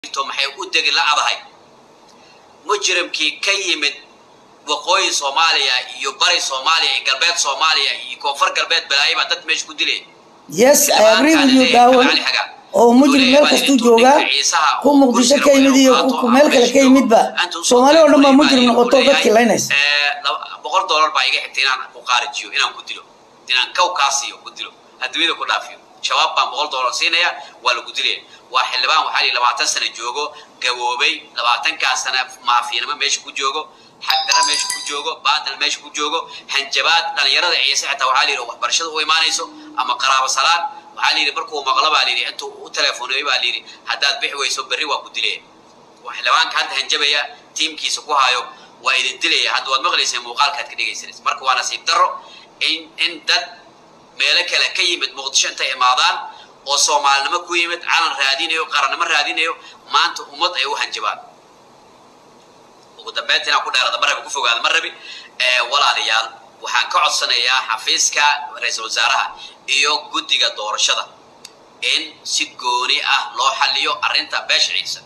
jirto maxay u degi la adahay mujrimkii ka yimid waqooyi soomaaliya iyo bari soomaaliya iyo galbeed soomaaliya iyo koonfur galbeed balaayo baa dad meesha ku dilay yes I agree with you daawan oo mujrim meel kastuu joogaa ku muqdisho ka yimid iyo ku meel kale ka yimidba soomaali oo dhan baa mujrim noqoto dadkii laynaysa boqol dollar baa iga xigtay inaan ku qaarijiyo inaan ku dilo inaan kaw kaa siiyo ku dilo adduunyada ku dhaafiyo shabaab baan boqol dollar siinaya waa lagu dilaya waa xildhibaan waxaa lihi labaatan sano joogo gaboobay labaatankaa sana maafiyanimo meesha ku joogo xagdara meesha ku joogo baadal meesha ku joogo hanjabaad dhalinyarada ciise xitaa waxaa lihi waxbarashada u imaanayso ama qaraabo salaan waxaa lihi markuu maqlo baa lihi intuu u teleefoneeyo baa lihi haddaad bixi weyso berri waa ku dilaya waa xildhibaanka hadda hanjabaya tiimkiisa ku hayo waa idin dilaya hadda waad maqlayseen muuqaalkaad ka dhegaysanaysa marka waa nasiib darro in in dad meelo kale ka yimid muqdisho intay imaadaan oo soomaalinimo ku yimid calan raadinayo qarannimo raadinayo maanta ummad ay u hanjabaan ugu dambeynta inaan ku dheerada ma rabi ku fogaada ma rabi walaalayaal waxaan ka codsanayaa xafiiska ra-iisul wasaaraha iyo guddiga doorashada in si gooni ah loo xaliyo arrinta beesha ciise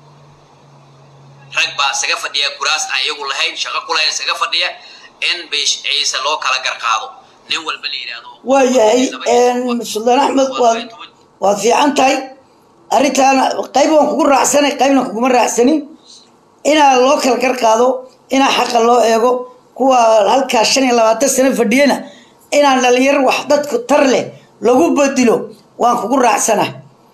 rag baa isaga fadhiya kuraas aan iyagu lahayn shaqo ku lahayn isaga fadhiya in beesh ciise loo kala garqaado nin walba la yidhaahdo waa yahay suldaan axmed waad waad fiican tahay arrintaana qayb waan kugu raacsanay qaybna kuguma raacsanin inaa loo kala garqaado inaa xaqa loo eego kuwa halkaa shan iyo labaatan sano fadhiyana inaan dhalinyar wax dadku tar leh lagu bedilo waan kugu raacsana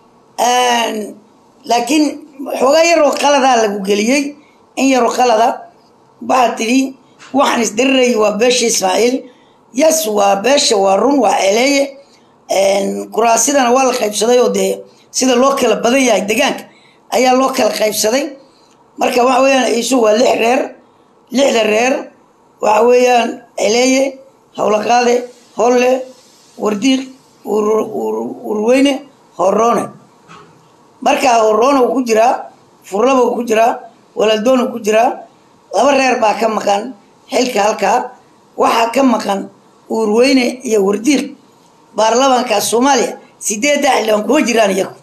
laakiin xoogaa yaroo qaladaa lagu geliyey in yaroo qalada waxaad tidhi waxaan isdirirayay waa beesha ismaaciil yes waa beesha waa run waa celeeye kuraasidana waa la qaybsaday oo dee sida loo kala badan yahay degaanka ayaa loo kala qaybsaday marka waxa weeyaan iisu waa lix reer lixda reer waxa weeyaan celeeye howlaqaade holle wardiiq urweyne horoone markaa horoone uu ku jiraa furlaba uu ku jiraa walaaldoon uu ku jiraa laba reer baa ka maqan xilka halkaa waxaa ka maqan uurweyne iyo wardiiq baarlamaanka soomaaliya sideedda xildhibaan kuma jiraan iyagu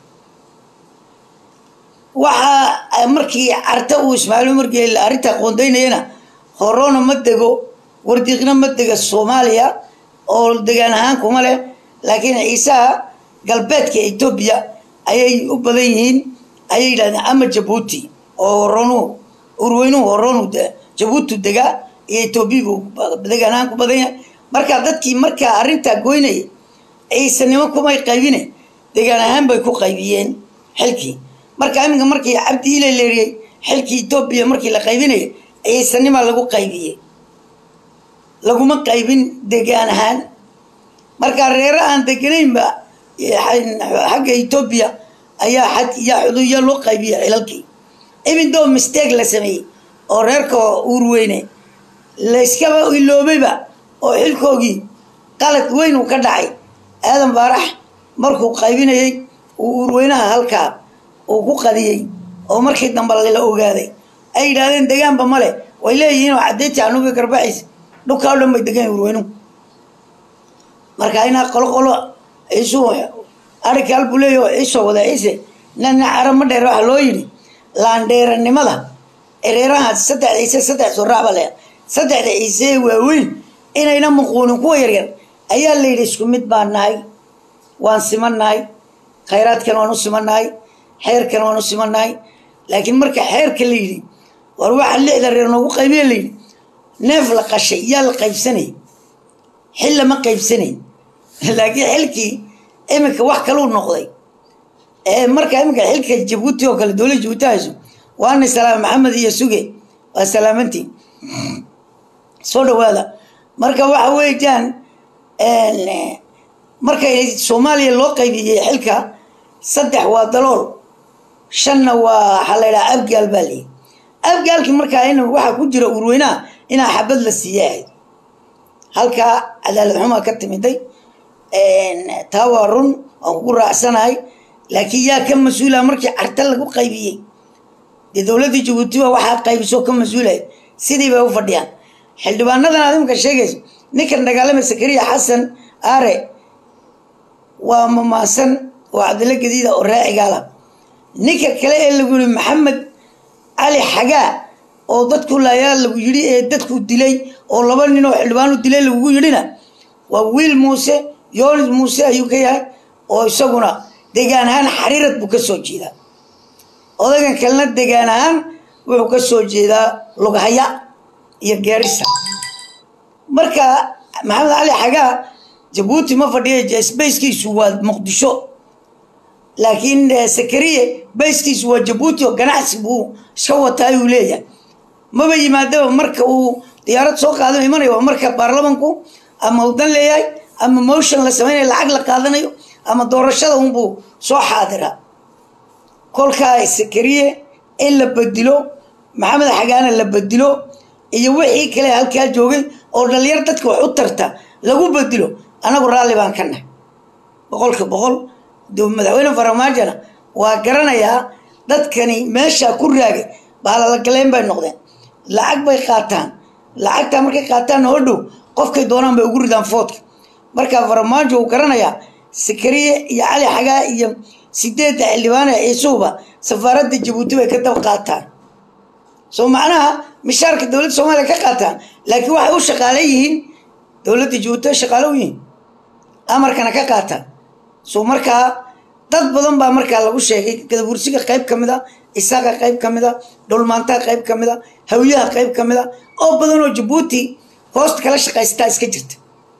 waxaa markii carta uu ismaaciil umar geeli arrintaa qoondaynayana horoona ma dego wardiiqna ma dega soomaaliya oo degaan ahaan kuma leh laakiin ciisaha galbeedka etoobiya ayay u badan yihiin ayay yidhahdeen ama jabuuti oo horoonu urweynuhu horoonu jabuuti degaa iyo etoobiyagu degaan ahaan ku badan yahay markaa dadkii markaa arrintaa goynaya ciisanimo kumay qaybine degaan ahaan bay ku qaybiyeen xilkii marka iminka markii cabdi ile leeriyey xilkii etoobiya markii la qaybinaya ciisanimaa lagu qaybiyey laguma qaybin degaan ahaan markaa reero aan deganaynba xagga etoobiya ayaa xad yaa xuduuya loo qaybiya cilalkii even though mistake la sameeyey oo reerka uurweyne layskaba iloobayba oo xilkoogii qalad weyn uu ka dhacay aadan baarax markuu qaybinayey uu uurweynaha halkaa uu ku qadiyey oo markii dambe la ogaaday ay yidhaahdeen degaanba male way leeyihiin oo caddeyti anuga garbaxaysa dhulkaa o dhan bay degan urweynuhu marka inaa qolo qolo ciisuu arrinka halbuu leeyahy oo ciisoo wada ciise nana cara ma dheer waxaa loo yidhi laandheeranimada ereeraha saddex ciise saddex soraacba le saddexda ciise waaweyn inayna muquunin kuwa yaryar ayaa la yidhi isku mid baan nahay waan siman nahay khayraadkan waan u siman nahay xeerkan waan u siman nahay laakiin marka xeerka la yidhi war waxaa lixda reer noogu qaybiya la yidhi neef la qashay yaa la qaybsanay xil lama qaybsanay laakiin xilkii iminka wax kaluu noqday marka iminka xilka jabuuti oo kale dowladda jabuuti hayso waana salaam maxamed iyo suge waa salaamantii soo dhawaada marka waxa weeyaan marka soomaaliya loo qaybiyey xilka saddex waa dalool shanna waa waxaa la ydhaha abgaal baa layihi abgaalkii markaa in waxaa ku jira urweynaha inaa xabad la siiye ahayd halkaa cadaalad xumaa ka timiday taa waa run waan kugu raacsanahay laakiin yaa ka mas-uula markii carta lagu qaybiyey dee dowladda jabuutiba waxaa qaybisoo ka mas-uulahay sidii bay u fadhiyaan xildhibaanadan aad imika sheegayso ninkan dagaalamay sakariya xasan aare waa mamaasan oo cabdilla gadiida oo raacigaala ninka kale ee lagu yihi maxamed cali xagaa oo dadku laayaa lagu yidhi ee dadku dilay oo laba nin oo xildhibaan u dilay lagugu yidhina waa wiil muuse yoonis muuse ayuu ka yahay oo isaguna degaan ahaan xariirad buu ka soo jeedaa odaygan kalena degaan ahaan wuxuu ka soo jeedaa lughaya iyo geerisa marka maxamed cali xagaa jabuuti ma fadhiya sbayskiisu waa muqdisho laakiin sakariye bayskiisu waa jabuuti oo ganacsi buu iska wataa ayuu leeyahay maba yimaadaba marka uu diyaarad soo qaadano imanaya waa marka baarlamanku ama udan leeyahay ama motion la samaynayo lacag la qaadanayo ama doorashada unbuu soo xaadiraa kolkaa sakariye in la bedilo maxamed xagaana la bedilo iyo wixii kale halkaa joogay oo dhalinyar dadka wax u tarta lagu bedilo anagu raalli baan ka nahay boqolka boqol madaxweyne faramaajona waa garanayaa dadkani meesha ku raagay baalalagaleyn bay noqdeen lacag bay qaataan lacagtaa markay qaataan oo dhow qofkay doonaan bay ugu ridaan foodka markaa faramaajo uu garanayaa sakariye iyo cali xagaa iyo sideedda xildhibaane ciisuhuba safaaradda jabuuti bay ka dab qaataan soo macnaha mishaarka dowladda soomaaliya ka qaataan laakiin waxay u shaqaale yihiin dowladda jabuuti ay shaqaale u yihiin amarkana ka qaataan soo markaa dad badan baa markaa lagu sheegay gadabursiga qayb ka mid a isaaqa qayb ka mid a dhulmaantaha qayb ka mid a hawyaha qayb ka mid a oo badan oo jabuuti hoosta kala shaqaystaa iska jirta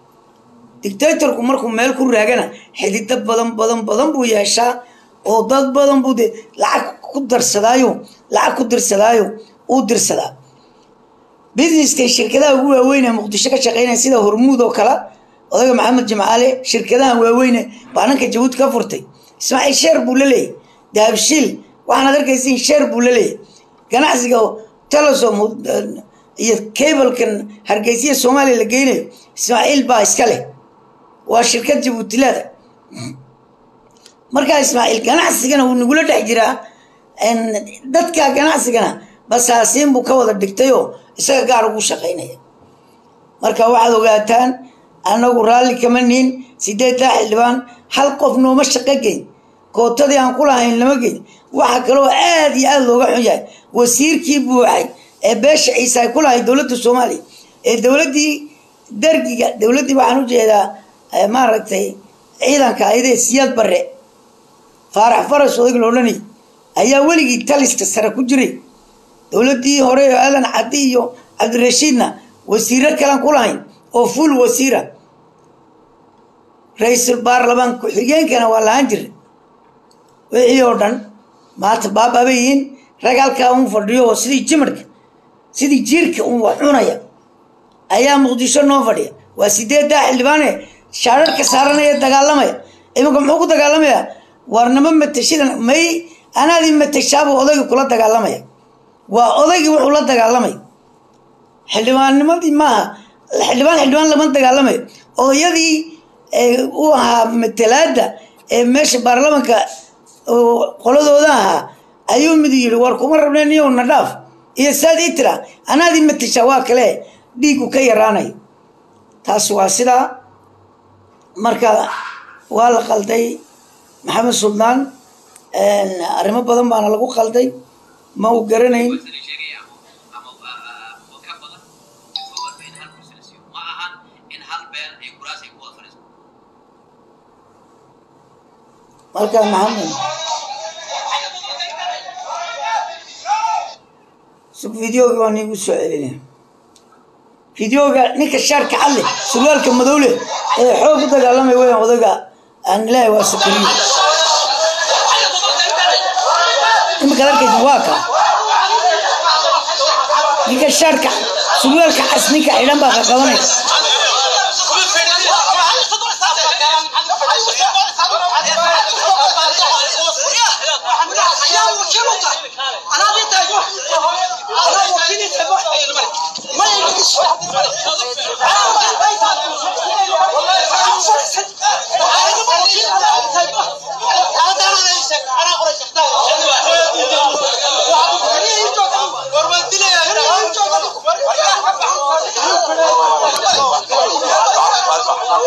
dictatorku markuu meel ku raagana xidido badan badan badan buu yeeshaa oo dad badan buu de lacag ku darsadaayo lacag ku dirsadaayo uu dirsadaa businesska shirkadaha ugu waaweyn ee muqdisho ka shaqeynaya sida hormuud oo kale odayga maxamed jimcaale shirkadaha waaweyne baa nanka jabuuti ka furtay ismaaciil sheer buu la leeyahy dahabshiil waxaanaad arkaysiin sheer buu la leeyahy ganacsiga telesom iyo cablekan hargeysiya soomaaliya la geynayo ismaaciil baa iska leh waa shirkad jabuutilaada markaa ismaaciil ganacsigana wuu nagula dhex jiraa dadka ganacsigana basaasiin buu ka wada dhigtayoo isaga gaar ugu shaqaynaya marka waxaad ogaataan annagu raalli kama niin sideeddaa xildhibaan hal qof nooma shaqo geyn kootadii aan ku lahayn lama geyn waxa kaloo aad iyo aada looga xun yahay wasiirkii buuxay ee beesha ciise ay ku lahay dowladda soomaaliya ee dowladdii dargiga dowladdii waxaan u jeedaa maaragtay ciidanka ayadee siyaad barre faarax faras odayg loodhanay ayaa weligii taliska sare ku jiray dowladdii hore oo aadan caddi iyo cabdirashiidna wasiiro kalan ku lahayn oo full wasiira ra-iisul baarlamaan ku-xigeenkana waa lahaan jiray wixii oo dhan maanta baababa yihiin rag halkaa un fadhiyo oo sidii jimarka sidii jiirka un wax cunaya ayaa muqdisho noo fadhiya waa sideeddaa xildhibaane shaararka saaranaya dagaalamaya iminka muxuu ku dagaalamayaa warnimo matashidan may anaadii matashaabuu odaygii kula dagaalamaya waa odaygii wuxuu la dagaalamaya xildhibaannimadii maaha xildhibaan xildhibaan lama dagaalamayo odayadii u ahaa matalaada ee meesha baarlamanka qoladooda ahaa ayuu mid yidhi war kuma rabne niyow na dhaaf iyo saad ii tira anaadii matashaa waa kale dhiigu ka yaraanayo taas waa sidaa marka waa la qalday maxamed suldaan arrimo badan baana lagu qalday ma uu garanayn marka maxamed sug videoga waan iigu soo celinaya videoga ninka shaarka cadle surwaalka madowle ee xoog u dagaalamay weyan odayga aan ilaahay waa sakariye imika arkaysa waa ka ninka shaarka surwaalka cas ninka xidhan baa qaqabanaya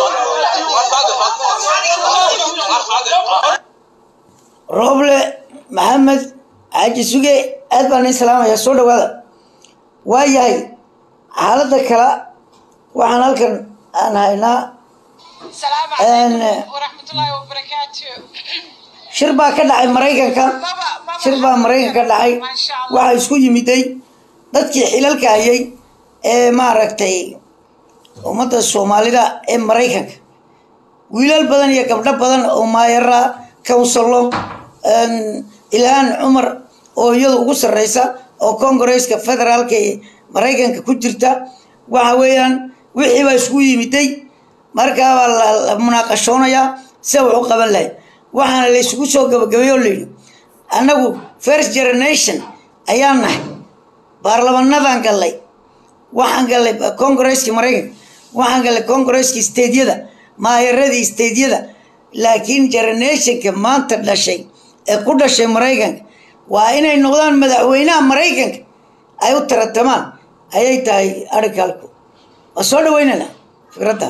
rooble maxamed xaaji suge aad baan nin salaamaya soo dhawaada waa yahay xaaladda kale waxaan halkan aan haynaa السلام أنا- عليكم ورحمة الله وبركاته shir baa ka dhacay maraykanka بابا بابا shir baa maraykanka ka dhacay ما شاء الله waxaa isku yimiday dadkii xilalka hayay ee maaragtay ummadda soomaalida ee maraykanka wiilal badan iyo gabdho badan oo maayara councilo ilhaan cumar oo iyadu ugu sarreysa oo congaresska federaalka ee maraykanka ku jirta waxa weeyaan wixii baa isku yimiday markaabaa la la munaaqashoonayaa se wax u qaban lahay waxaana la isugu soo gabagabay oo layidhi annagu first generation ayaan nahay baarlamanadan gallay waxaan gallay congaresskii maraykanka waxaan gallay congaresskii stediyada maayaradii stediyada laakiin generationka maanta dhashay ee ku dhashay maraykanka waa inay noqdaan madaxweynaha maraykanka ay u taratamaan ayay tahay arrinkalku waa soo dhaweynana fikradda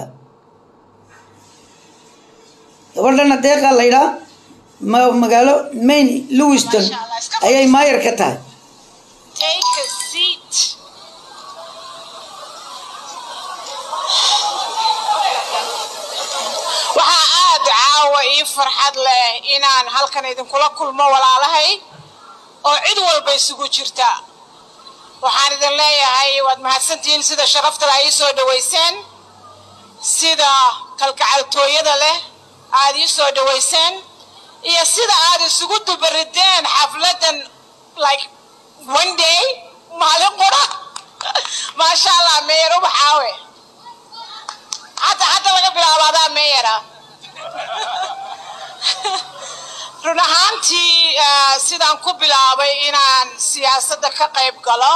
gabadhana deeqaa la yidhaa ma- magaalo maine lewiston ayay maayar ka tahay take a seat waxaa aad caawa ii farxad leh inaan halkan idinkula kulmo walaalahay oo cid walba isugu jirta waxaan idin leeyahay waad mahadsantihiin sida sharaftale ay ii soo dhaweyseen sida kalgacaltooyada leh aad ii soo dhaweyseen iyo sida aad isugu dubarideen xafladan like one day maalin qura maasha allah meyer ubaxaawe hadda hadda laga bilaabo adaa meyera run ahaantii eh, sidaan ku bilaabay inaan siyaasadda ka qayb galo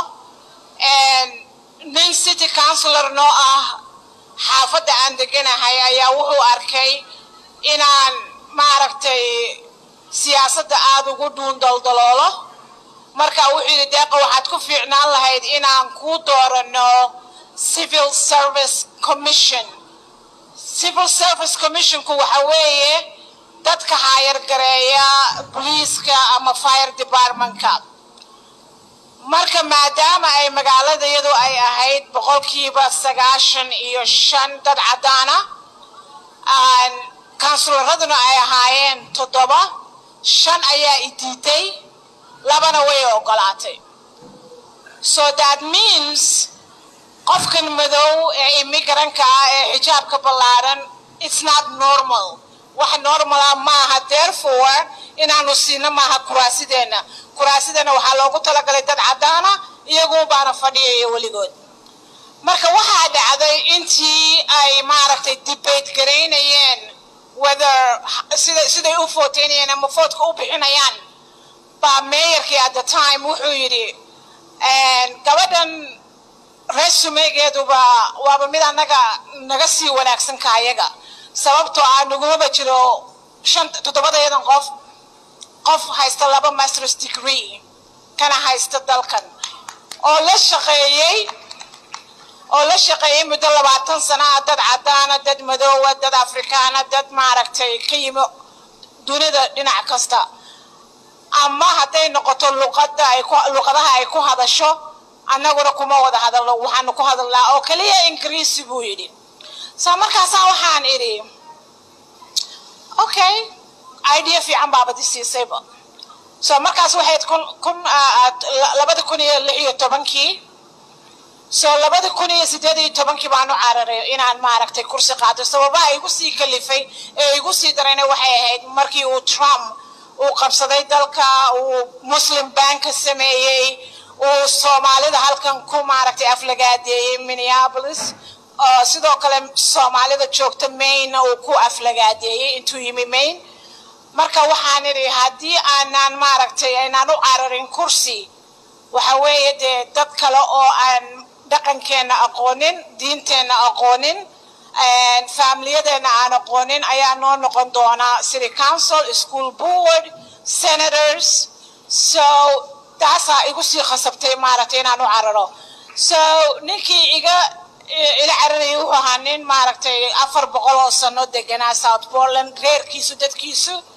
nin city councilor noo ah xaafadda aan deganahay ayaa wuxuu arkay inaan maaragtay siyaasadda aada ugu dhuun daldaloolo marka wuxuu yidhi deeqa waxaad ku fiicnaan lahayd inaan kuu doorano civil service commission civil service commissionku waxa weeye dadka haayargareeya booliiska ama fire departmentka marka maadaama ay magaalada iyadu ay ahayd boqolkiiba sagaashan iyo shan dad caddaana kansuloraduna ay ahaayeen toddoba shan ayaa i diiday labana way ogolaatay so that means qofkan madow ee imigranka ah ee xijaabka ballaaran it's not normal wax normala maaha therefore inaanu siino maaha kuraasideenna kuraasideenna waxaa loogu talagalay dad caddaana iyagu baana fadhiyaya weligood marka waxaa dhacday intii ay maaragtay debate garaynayeen whether sida siday u footeynayeen ama foodka u bixinayaan baa meeyarkii at the time wuxuu yidhi gabadhan resumegeeduba waaba mid annaga naga sii wanaagsan ka ayaga sababtoo ah nagumaba jiro shan toddobadeedan qof qof haysta laba masters degree kana haysta dalkan oo la shaqeeyey oo la shaqeeyey muddo labaatan sana ah dad caddaana dad madoowa dad afrikaana dad maaragtay ka yimi dunida dhinac kasta ama hadday noqoto luqada ay ku luqadaha ay ku hadasho annaguna kuma wada hadalno waxaanu ku hadalnaa oo keliya ingiriisi buu yidhi saa markaasaa waxaan idhi okay idea fiican baabad i siisayba so markaas waxayd kun kun labada kun iyo lix iyo tobankii so labada kun iyo sideed iyo tobankii baanu cararay inaan maaragtay kursi qaato sababaha igu sii kalifay ee igu sii darayna waxay ahayd markii uu trump uu qabsaday dalka uu muslim banka sameeyey uu soomaalida halkan ku maaragtay aflagaadeeyey minneapolis oo sidoo kale soomaalida joogta maine uu ku aflagaadeeyey intuu yimi maine marka waxaan idhi haddii aanaan maaragtay aynaan u cararin kursi waxa weeye dee dad kale oo aan dhaqankeenna aqoonin diinteenna aqoonin faamiliyadeenna aan aqoonin ayaa noo noqon doonaa city council school board senators so taasaa igu sii khasabtay maaragtay inaan u cararo so ninkii iga ila cararayay wuxuu ahaa nin maaragtay afar boqol oo sano deganaa south portland reerkiisu dadkiisu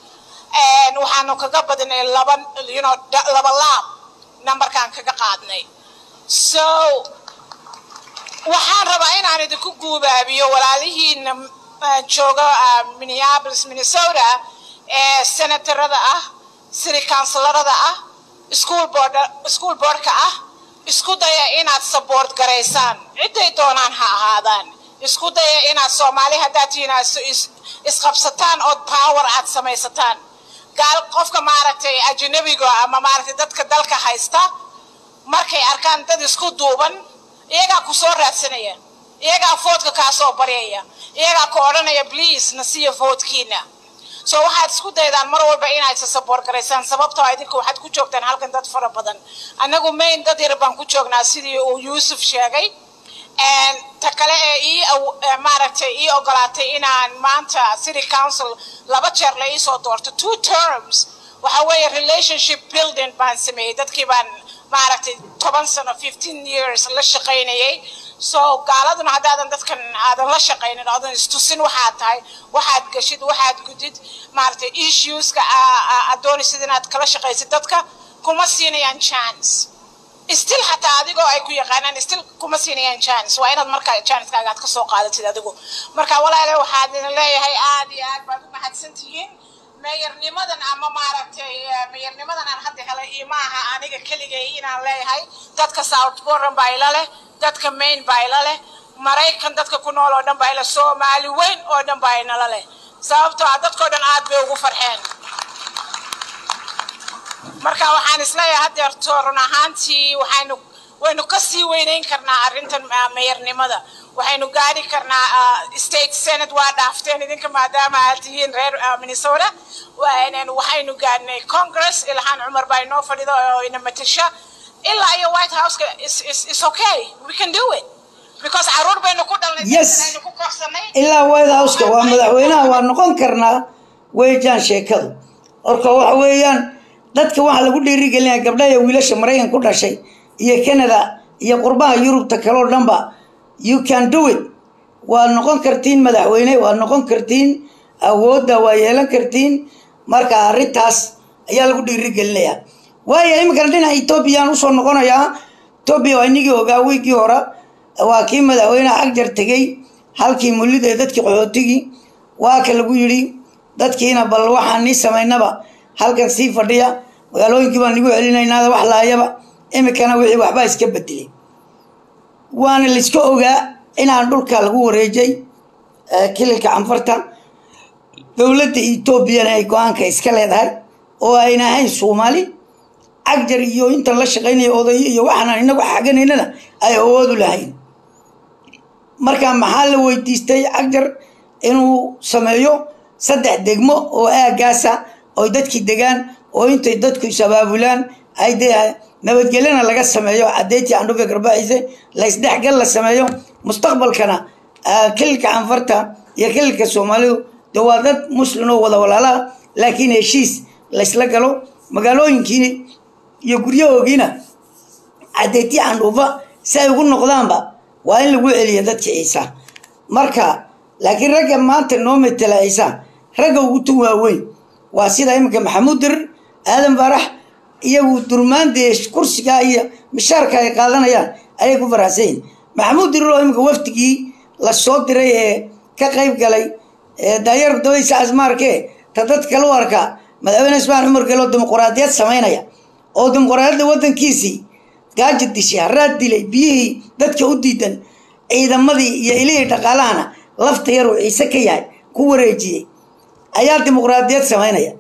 And waxaanu kaga badinay laba you know da- laba laab numberkaan kaga qaadnay so waxaan rabaa inaan idinku guubaabiyo walaalihiina ah, jooga ah, minneapolis minnesota ee senatorada ah city councilarada ah school board school boardka ah isku daya inaad support garaysaan ciday doonaan ha ahaadaan isku daya inaad soomaali haddaad tihiin aad is- is- isqabsataan ood power aad samaysataan gaal qofka maaragtay ajnabiga ama maaragtay dadka dalka haysta markay arkaan dad isku duuban iyagaa ku soo raadsanaya iyagaa foodka kaa soo baryaya iyagaa ku odhanaya please na siiya foodkiina so waxaad isku daydaan mar walba inaad isa support garaysaan sababtoo ah idinka waxaad ku joogtaan halkan dad fara badan annagu main dad yar baan ku joognaa sidii uu yuusuf sheegay And ta kale ee ii aw- ee maaragtay ii ogolaatay inaan maanta city council laba jeer la iisoo doorto two terms waxa weeye relationship building baan sameeyey dadkii baan maaragtay toban sano fifteen years la shaqaynayay so gaaladuna haddaadan dadkan aadan la shaqaynin oodan istusin waxaad tahay waxaad geshid waxaad gudid maaragtay issueska aa- aa- aad doonaysid inaad kala shaqaysid dadka kuma siinayaan chance still xataa adigoo ay ku yaqaanaan still kuma siinayaan chance waa inaad markaa chancekaaga aad kasoo qaadatid adigu marka walaale waxaad idin leeyahay aad iyo aad baad u mahadsan tihiin meeyarnimadan ama maaragtay eh, meeyarnimadan aan hadda helay iyo ma aha aniga keligay inaan leeyahay dadka south boran baa ila leh dadka main baa ila leh maraykan dadka ku nool oo dhan baa ila soomaali weyn oo dhan baa inala leh sababtoo ah dadkoo dhan aad bay ugu farxeen marka waxaan isleeyahay haddeerto run ahaantii waxaynu waynu ka sii weynayn karnaa arrintan ah, meeyarnimada waxaynu gaari karnaa ah, state senate waa dhaafteen idinka maadaama aad tihiin reer ah, minnesota Waa- waxaynu gaadhnay congress ilhaan cumar baa inoo fadhido oo ina matasha ilaa iyo white houseka is- is- is okay we can do it because caruur baynu ku dhalnay Yes. dadkan aynu ku korsanay ilaa white houseka waa madaxweynaha waa noqon karnaa weejaan sheekadu orka waxa weeyaan dadka waxaa lagu dhiirigelinaya gabdhaha iyo wiilasha maraykan ku dhashay iyo canada iyo qurbaha yurubta kaloo dhanba you can do it waad noqon kartiin madaxweyne waad noqon kartiin awoodda waa yeelan kartiin marka arrintaas ayaa lagu dhiirigelinayaa waayo iminkana dhinaca etoobiyaan usoo noqonayaa etoobiya waa inigii ogaa wiigii hore waa kii madaxweyne agjar tegey halkii mullida ee dadkii qaxootigii waa ka lagu yidhi dadkiina bal waxaan nii samaynaba halkan sii fadhiya magaalooyinkii baan nigu celinaynaada wax laayaba iminkana wixii waxbaa iska bedelay waana laiska ogaa inaan dhulka lagu wareejay eh, kililka canfarta dowladda etoobiyana ay go-aanka iska leedahay oo ayna ahayn soomaali cagjar iyo intan la shaqaynaya odayo iyo waxaan inagu xaganaynana ay awoodu lahayn marka maxaa la weydiistay cagjar inuu sameeyo saddex degmo oo aagaasa oy dadkii degaan oo intay dadku is-abaabulaan ay dee nabadgelyana laga sameeyo cadeyntii andhuga garbaxiise laysdhexgal la sameeyo mustaqbalkana ah, kililka canfarta iyo kililka soomaalidu de waa dad muslim oo wada walaalaha laakiin heshiis laysla galo magaalooyinkii iyo guryahoogiina cadeetii candhuufa si ay ugu noqdaanba waa in lagu celiya dadka ciisa marka laakiin ragga maanta noo metela ciisa ragga ugu tun waaweyn waa sida iminka maxamuud dirir aadan farax iyagu durmaandee kursigaa iyo mishaarka ay qaadanayaan ayay ku faraxsan yihin maxamuud dirir oo iminka wafdigii la soo diray ee ka qayb galay ee daayar dabadiisa asmaarke ta dad kale u arka madaxweyne ismaan cumar gelo dimuquraadiyad samaynaya oo dimuquraadiyadda waddankiisii gaaja dishay haraad dilay biyihii dadka u diidan ciidamadii iyo ilihii dhaqaalahana lafta yaruu ciise ka yahay ku wareejiyey ayaa dimuqraadiyad samaynaya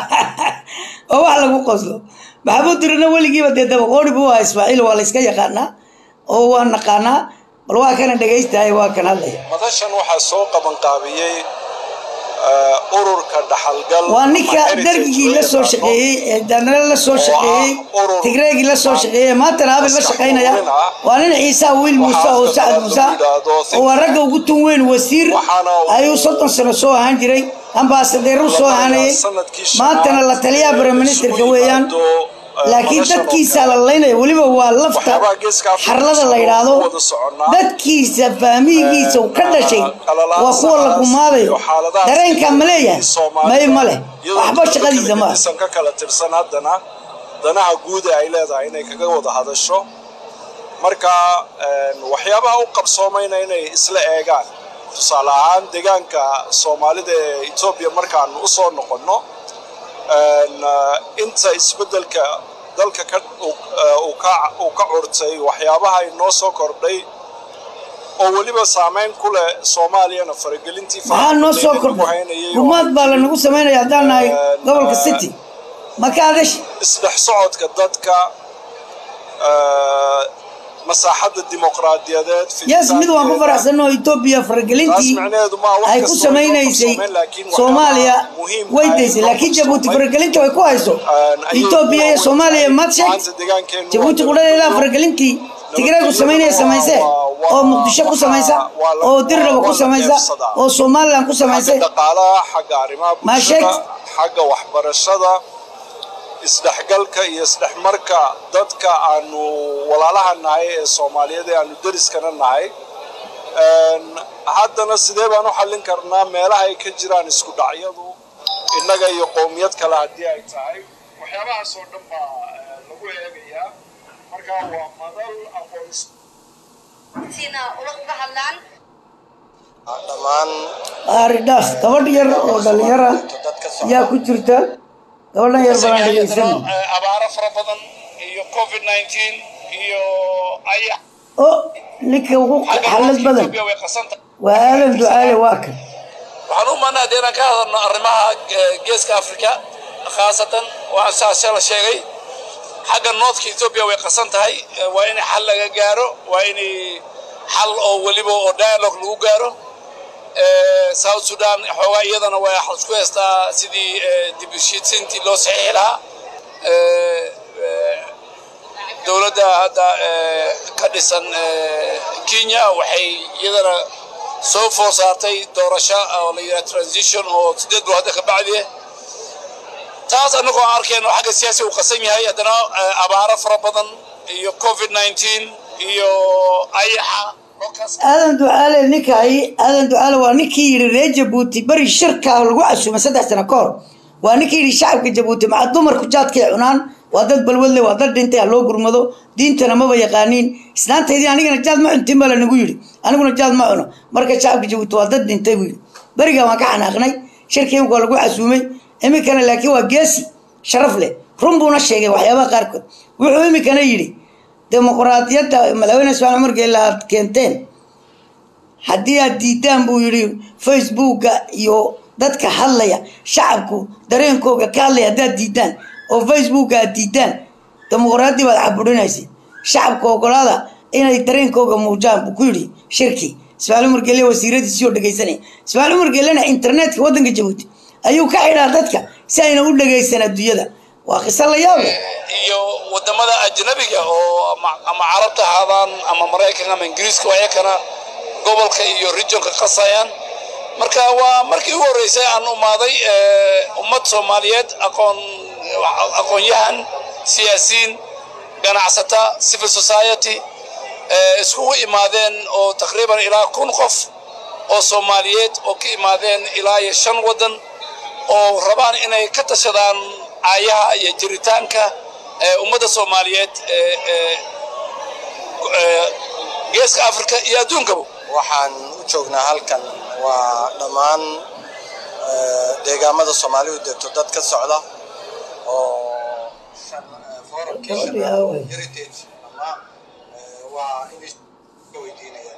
oo wax lagu qoslo maxamuud dirina weligiiba dee dabaqooni buu ahaa ismaaciil waa la iska yaqaanaa oo waa naqaanaa bal waa kana dhegaystahay waa kan hadlaya madashan waxaa soo qabanqaabiyey eh, ururka dhaxalgal waa ninka ama heritage dargigii loo la soo yaqaano. shaqeeyey ee danale la soo shaqeeyey tigreegii la soo shaqeeyey maantana abay la shaqaynaya waa nin ciisa wiil muuse oo sacad muuse oo waa ragga ugu tun weyn wasiir ayuu soddon sano soo ahaan jiray ambaasadeeru soo ahaanayay maantana la taliyaha briministerka weeyaan laakiin dadkiisa la laynaya weliba waa lafta xarlada la yidhaahdo dadkiisa faamihigiisa uu ka dhashay waa kuwa la gumaadayo dareenkaa ma leeyahay may ma leh waxba shaqadiisa maaha isan ka kala tirsan haddana danaha guud ee ay leedahay inay kaga wada hadasho marka waxyaabaha u qabsoomayna inay isla eegaan tusaale ahaan deegaanka soomaalida ee etoobiya markaan u soo noqonno inta isbeddelka dalka ka uu ka curtay waxyaabaha inoo soo kordhay oo weliba saamayn ku leh soomaaliyana faragelintii maxaa noo soo kordhay rumaad baa lanagu samaynaya haddaan nahay gobolka city maka adash isdhex socodka dadka masaaxadda dimuqraadiyadeed yes mid waan ku faraxsanoo etoobiya faragelintii ay ku samaynaysay soomaaliya way daysay laakiin jabuuti faragelinta way ku hayso etoobiya iyo soomaaliya maad sheegta jabuuti qudhadeedaa faragelintii tigreegu samaynaya samaysee oo muqdisho ku samaysa oo dirraba ku samaysa oo somalilan ku samaysay dhaqaalaha xagga arrimaha maa sheegta xagga waxbarashada isdhexgalka iyo isdhexmarka dadka aanu walaalaha nahay ee soomaaliyeed ee aanu deriskana nahay haddana sidee baan u xallin karnaa meelaha ay ka jiraan isku dhacyadu innaga iyo qowmiyad kale haddii ay tahay waxyaabahaas oo dhan baa lagu eegayaa marka waa madal aqoon dhammaan aaridhaas gabadh yar oo dhalinyara yaa ku jirta gabadhan yar baan dhegeysanay abaaro fara badan iyo covid 19 iyo ayax o ninka ugu xalad badan Ethiopia way qasanta waa aadan ducaale waa kan waxaan u maanaa dee inaan ka hadalno arrimaha eh, geeska afrika khaasatan waxaan saashe la sheegay xagga noodka ethiopia way qasan tahay eh, waa in xal laga gaaro waa in xal oo weliba oo dialogue lagu gaaro Eh, south sudan xoogaa iyadana way xal isku heystaa sidii eh, dib u heshiisiintii loo saxiixi lahaa Eh, eh, dowladda hadda eh, ka dhisan eh, kenya waxay iyadana soo foor saartay doorasho oo la yidhaha transition oo sideed bilood hadda ka bacdi ah taas annagoo aan arkayno xagga siyaasi uu qasan yahay haddana eh, abaaro fara badan iyo covid 19 iyo ayaxa dhulkaas aadan ducaale ninka hay aadan ducaale waa ninkii yidhi reer jabuuti beri shirka lagu casuumay saddex sano ka hor waa ninkii yidhi shacabka jabuuti maxaa dumarku jaadkay cunaan waa dad balwadle waa dad dhintay ha loo gurmado diintana maba yaqaaniin islaantaydii anigana jaad ma cuntin baa lanagu yidhi aniguna jaad ma cuno marka shacabka jabuuti waa dad dhintay buu yidhi berigaa waan ka xanaaqnay shirka imika waa lagu casuumay iminkana laakiin waa geesi sharaf leh run buuna sheegay waxyaabaha qaarkood wuxuu iminkana yidhi dimuqraadiyadda madaxweyne ismaaciil cumar geelle aad keenteen haddii aad diidaan buu yidhi facebooka iyo dadka hadlaya shacabku dareenkooga ka hadlaya haddaad diidaan oo facebooka aad diidaan dimuqraadi baad caburinaysa shacabka ogolaada inay dareenkooga muujaan buu ku yidhi shirkii ismaaciil cumar geelle wasiiradiisii oo dhegaysanaya ismaaciil cumar geellena internetka waddanka jabuuti ayuu ka xidhaa dadka si ayna u dhegaysan adduunyada waa qiso la yaab leh iyo wadamada ajnabiga oo ama ama carabta ahaadaan ama maraykanka ama ingiriiska waa iyakana gobolka iyo regionka qasayaan marka waa markii ugu horreysay aan umaaday eh, ummad soomaaliyeed aqoon aqoon-yahan siyaasiyiin ganacsata civil society eh, iskugu imaadeen oo taqriiban ilaa kun qof oo soomaaliyeed oo ka imaadeen ilaa iyo shan waddan oo rabaan inay ka tashadaan aayaha iyo jiritaanka ee ummadda soomaaliyeed ee ee ee geeska afrika iyo adduunkaba waxaan u joognaa halkan waa dhammaan eh, deegaamada soomaalidu degto dad ka socda oo shan- eh, forumkii Gabadhii shanaad aaway. heritage ama eh, waa inay ka weydiinayaan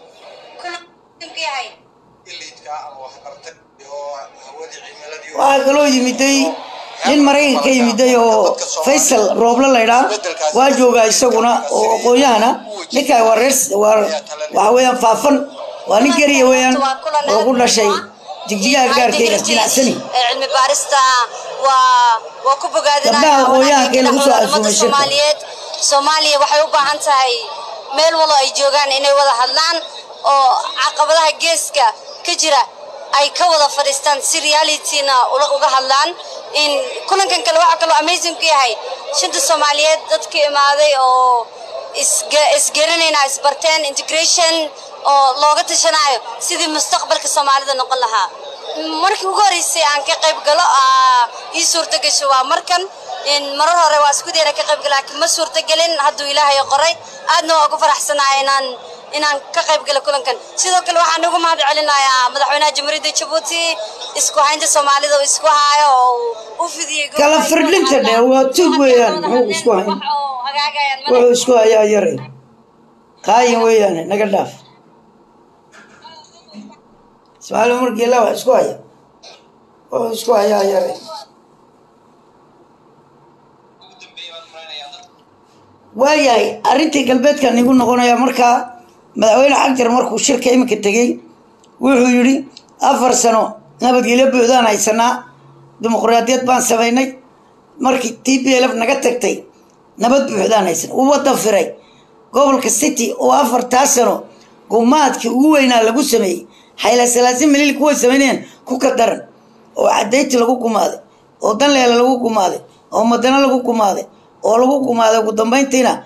iliidka ama waxbartay oo hawadii cimiladii waxaa kaloo yimiday nin maraykanka ka yimiday oo faysal rooble laydhaa waa joogaa isaguna oo aqoon-yahana ninkaa waa reer waa waxa weeyaan faafan waa nin geriya weeyaan oo ku dhashay jigjigaha gaarkayga jinacsani cilmi baarista waa waa ku Gabdhaha aqoon-yahanka ee lagu soo casuumay shirka. soomaaliyeed soomaaliya waxay u baahan tahay meel walo ay joogaan inay wada hadlaan oo caqabadaha geeska ka jira ay ka wada fadhiistaan si realityna ula- uga hadlaan in kulankan kale waxaa kaloo amazing ku yahay shanta soomaaliyeed dadka imaaday oo isge- isgeranayna isbarteen integration oo looga tashanayo sidii mustaqbalka soomaalida noqon lahaa markii ugu horeysay aan ka qayb galo aa ii suurta gasho waa markan in marar hore waa isku dayna ka qayb galo laakiin ma suurta gelin hadduu ilaahay qoray aadna waa ugu faraxsanahay inaan inaan ka qayb galo kulankan sidoo kale waxaan ugu mahad celinayaa madaxweynaha jamhuuriyadda jabuuti isku haynta soomaalida uu isku haayo oo uu u fidiyey gobol kala ay ku firdhinta hadlaan. dheh waa tug weeyaan Waxay muxuu isku hayn wax oo hagaagayaan ma wuxuu isku hayaa yare qaayin weeyaane naga dhaaf ismaaciil umar geela wax isku haya wuxuu isku hayaa yare waayahay arrintii galbeedkan igu noqonaya markaa madaxweyne xagjar markuu shirka iminka tegey wuxuu yidhi afar sano nabadgelyo buuxdaan haysanaa dimuqraadiyad baan samaynay markii t p l f naga tagtay nabad buuxdaan haysanaa uu waddan firay gobolka city oo afartaa sano gumaadkii ugu weynaa lagu sameeyey xayla salaasin milil kuway samaynayeen ku ka daran oo cadayti lagu gumaaday oo danleela lagu gumaaday oo madano lagu gumaaday oo lagu gumaaday ugu dambayntiina